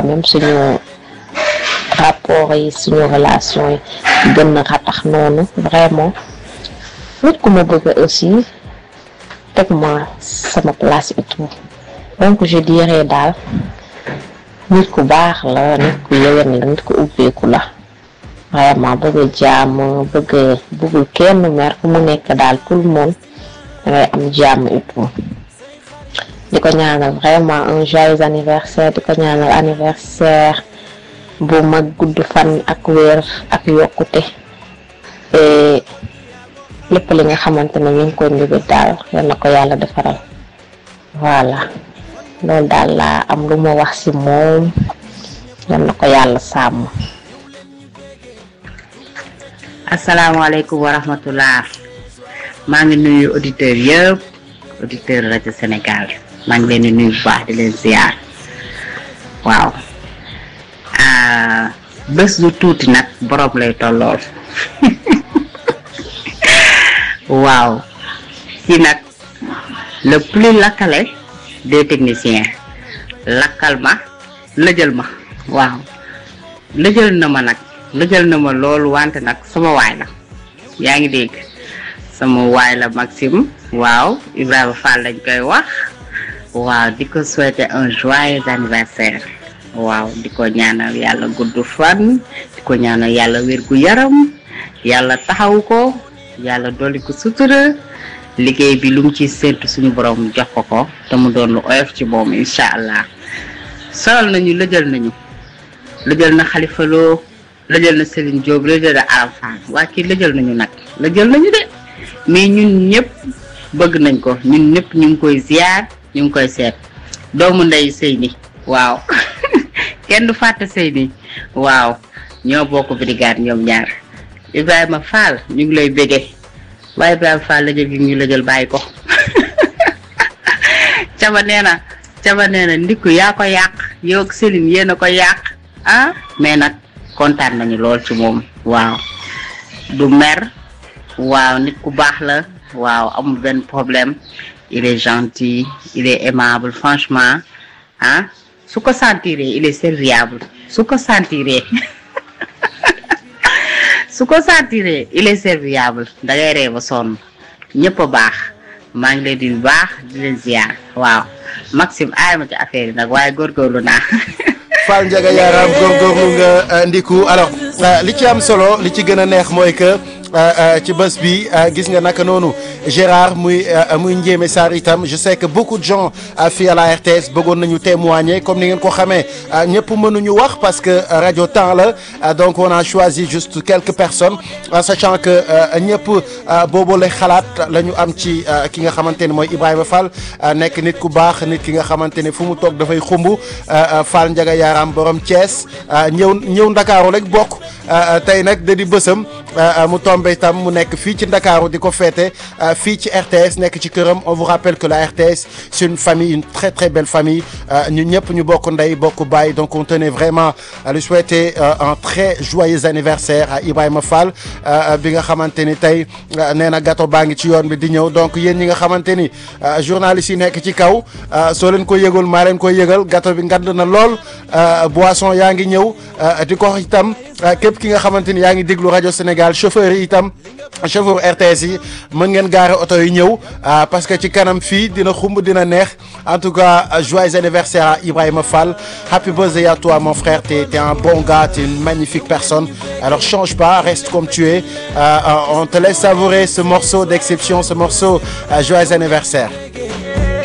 même suñu rapport yi suñu relation yi gën na ratax noonu vraiment nit ku ma bëgg aussi teg ma sama place et tout donc je dirais daal nit ku baax la nit ku yëwen la nit ku ubbeeku la vraiment bëgg jàmm bëgg bëggul kenn mer fu mu nekk daal tout le monde dangay am jàmm et tout di ko ñaanal vraiment un joyeux anniversaire di ko ñaanal anniversaire bu mag gudd fan ak wér ak yokkute et lépp li nga xamante ne mi ngi koy njubit daal yal na ko yàlla defaral voilà loolu daal laa am lu ma wax ci moom yal na ko yàlla sàmm asalaamaaleykum wa rahmatullah maa ngi nuyu auditeurs yëpp auditeur rajo Sénégal maa ngi leen di nuyu bu baax di leen ziar waaw bés du tuuti nag borom lay tollool waaw si nag le plus lakkale des techniciens lakkal ma lëjal ma waaw lëjal na ma nag lëjal na ma loolu wante nag sama waay la yaa ngi dégg sama waay la Maxime waaw Ibrahima Fall lañ koy wax waaw di ko souhaiter un joyeux anniversaire waaw di ko ñaanal yàlla gudd fan di ko ñaanal yàlla wér gu yaram yàlla taxaw ko yàlla dolli ko sutura liggéey bi lu mu ci séntu suñu borom jox ko ko te mu doon lu oyof ci moom incha allah solal nañu lëjal nañu lëjal na Khalifa Lo lëjal na Serigne Diop lëjal na Aram Fall waa kii lëjal nañu nag lëjal nañu de mais ñun ñëpp bëgg nañ ko ñun ñëpp ñu ngi koy ziar ñu ngi koy seet doomu ndey Seyni waaw kenn du fàtte Seyni waaw ñoo bokk brigade ñoom ñaar Ibrahima Fall ñu ngi lay bége waaye Ibrahima Fall lëjal gi ñu lëjal bàyyi ko caba nee na caba nee na ndikku yaa ko yàq yow ak Céline yéen a ko yàq ah mais nag kontaan nañu lool ci moom waaw du mer waaw nit ku baax la waaw amul benn problème il est gentil il est aimable franchement ah su ko sentiree il est serviable su ko sentiree su ko sentiree il est serviable da ngay ree ba sonn ñëpp a baax maa ngi leen di baax di leen ziar waaw Maxime aay ma ci affaire yi nag waaye góorgóorlu naa. Fall Ndiaga Yaram góorgóorlu nga ndiku alors li ci am solo li ci gën a neex mooy que ci bés bi gis nga naka noonu Gérard muy muy Ndiémé Sarr itam je sais que beaucoup de gens fii à la RTS bëggoon nañu témoigner comme ni ngeen ko xamee ñëpp mënuñu wax parce que rajo temps la donc on a choisi juste quelques personnes sachant que ñëpp boobu la xalaat la ñu am ci ki nga xamante ne mooy Ibrahima Fall nekk nit ku baax nit ki nga xamante ne fu mu toog dafay xumb Fall Ndiaga Yaram borom Thiès ñëw ñëw Ndakaaru rek bokk tey nag da di bësam mu tombé itam mu nekk fii ci Ndakaaru di ko féete fii ci RTS nekk ci këram on vous rappelle que la RTS c'est une famille une très très belle famille ñu ñëpp ñu bokk ndey bokk baay donc on tenait vraiment à lui souhaiter un très joyeux anniversaire à Ibrahima Fall bi nga xamante ni tey nee na gâteau baa ngi ci yoon bi di ñëw donc yéen ñi nga xamante ni journalistes yi nekk ci kaw soo leen ko yëgul maa leen koy yëgal gâteau bi ngand na lool boisson yaa ngi ñëw di ko itam képp ki nga xamante ni yaa ngi déglu rajo Sénégal chauffeur yi itam chauffeur RTS yi mën ngeen gaare oto yi ñëw parce que ci kanam fii dina xumb dina neex en tout cas joyeux anniversaire à Ibrahima Fall happy birthday à toi mon frère t'es t'es un bon gars t'es une magnifique personne alors change pas reste comme tu es on te laisse savourer ce morceau d'exception ce morceau joyeux anniversaire